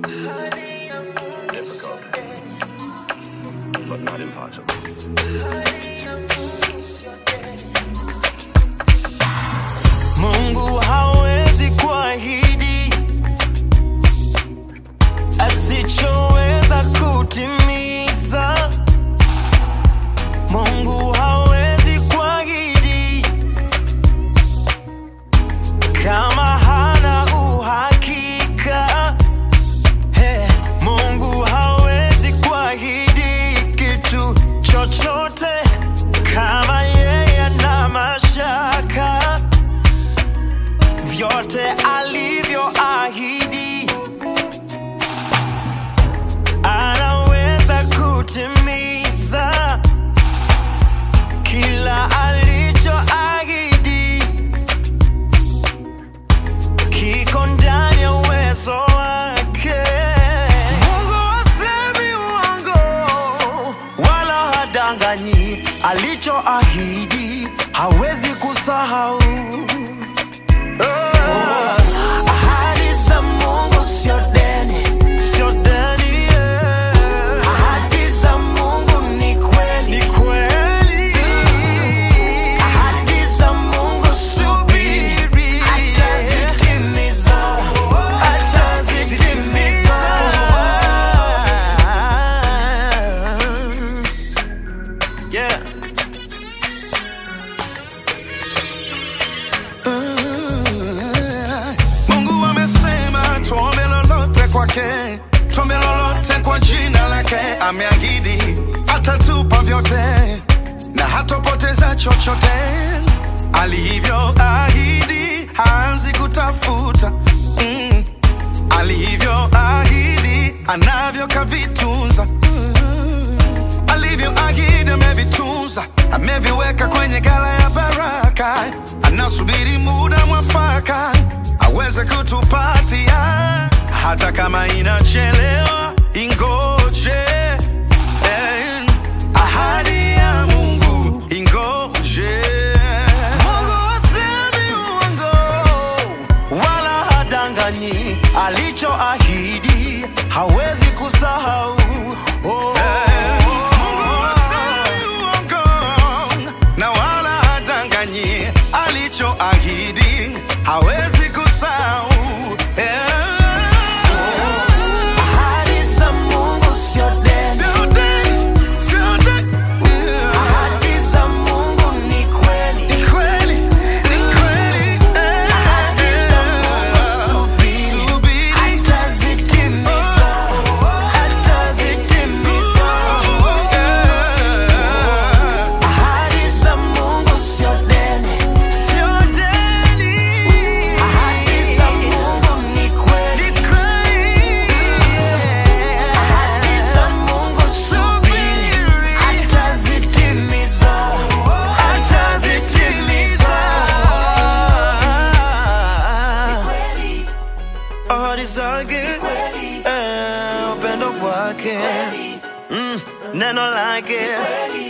Difficult, but not impossible. Mungu hawezi kuahidi asichoweza kutimiza. Mungu hawezi kuahidi kama hana uhakika. Hey, Mungu hawezi kuahidi kitu chochote kama yeye ana mashaka vyote alivyoahidi anaweza kutimiza kila alichoahidi kiko ndani ya uwezo wake. Mungu hasemi uongo wala hadanganyi, alichoahidi hawezi kusahau. Ahadi za Mungu sio deni, sio deni, yeah. Ahadi za Mungu ni kweli, ni kweli. Ahadi za Mungu subiri, atazitimiza, atazitimiza. Yeah. Mungu amesema tuombe lolote kwake, tuombe lolote kwa jina lake. Ameahidi atatupa vyote na hatopoteza chochote. Alivyoahidi haanzi kutafuta mm. Alivyoahidi anavyo kavitunza mm. Alivyoahidi amevitunza, ameviweka kwenye gala ya baraka. Anasubiri muda mwafaka aweze kutupatia, hata kama inachelewa, ingoje. Eh, ahadi ya Mungu ingoje. Mungu hasemi uongo wala hadanganyi, alichoahidi hawezi kusahau. Oh. Mungu hasemi uongo na wala hadanganyi, alichoahidi hawezi kusahau. Eh. Ahadi za Mungu sio deni, Sio deni, sio deni. ahadi za Mungu ni kweli. Ni kweli, ni kweli. Eh. Ahadi za Mungu subiri, Subiri. atazitimiza, atazitimiza. Ahadi za Mungu sio deni, sio deni. Ahadi za Mungu ni kweli, ni kweli. Ahadi za Mungu subiri, atazitimiza, atazitimiza. Ahadi zake, eh, upendo wake, mm, neno lake